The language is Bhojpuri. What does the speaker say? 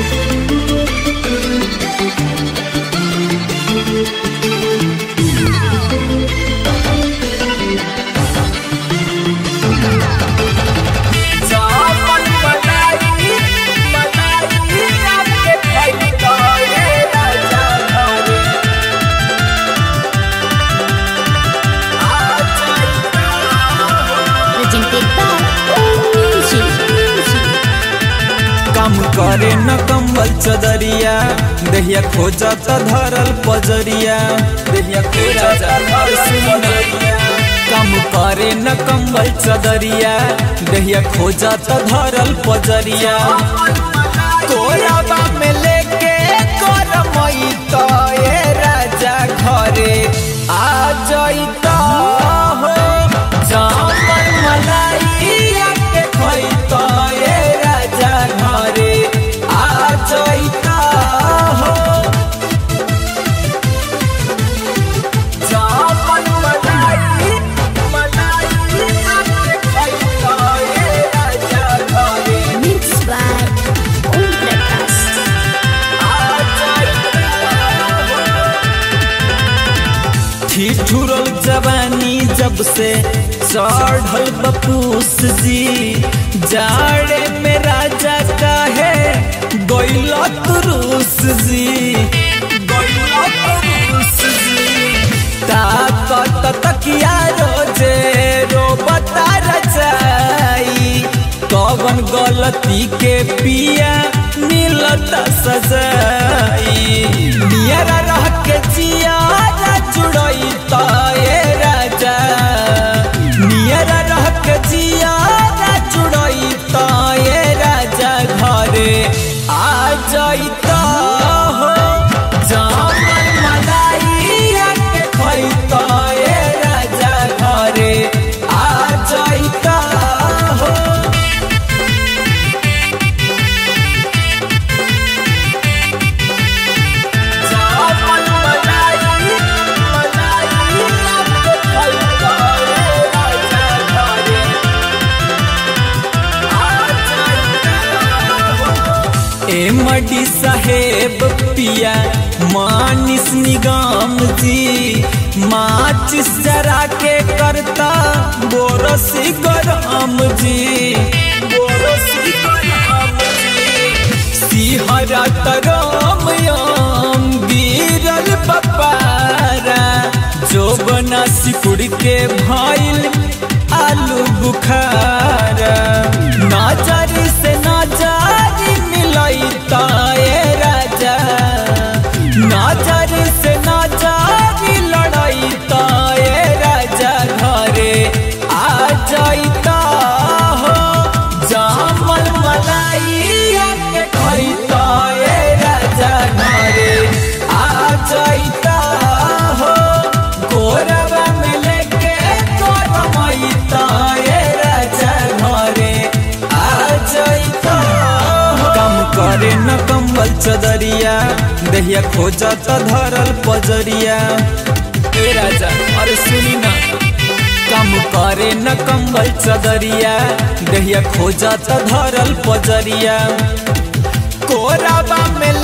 जामन मलाई मलाई आपके खैता ये राजा घरे आ जाइता presented by Music. काम करे न कंबल चदरिया देहिया खोजा त धरल पजरिया देहिया खोजा त धरल सुनरिया काम करे न कंबल चदरिया देहिया खोजा त धरल पजरिया कोराबा में लेके करमैता ए राजा घरे आ जाइता हो जामन मलाइया के खैता ए राजा घरे आ जाइता हो जामन मलाई मलाई आपके खैता ये राजा घरे Mixed by Om Prakash. आ जाइता ठिठुरल जवानी जब से चढ़ल बपूस जी जाड़े में राजा काहे गैला तुरुस जी गैला तुरुस जी ताकत तकिया रोजे रो बता रचाई कवन गलती के पिया मिलता सजाई नियरा रह के जियारा जुड़ैता ए राजा नियरा रह के जियारा जुड़ैता ए राजा घरे आ जाइता हो जामन मलाइया के खैता ए राजा घरे आ जाइता हो जामन मलाई मलाई आपके खैता ये राजा घरे आ जाइता ए मडी साहेब पिया मानिस निगम जी माचिस जरा के करता बोरसी गरम जी बोरसी गरम जी सिहरा तरम यम गिरल बपारा जो बना सिकुड़ के भइल आलू बुखारा नाजरी से नाजरी मिलैता ए राजा नाजरी से नाजरी लड़ैता ए राजा घरे आ जाइता हो जामल मलाइया के खैता ए राजा घरे आ जाइता हो गोरवा में लेके करमैता ए राजा घरे आ जाइता हो कम करे न कंबल चदरिया देहिया खोजा त धरल पजरिया ए राजा अरे सुनी ना कम करे न कंबल चदरिया देहिया खोजा त धरल पजरिया कोराबा में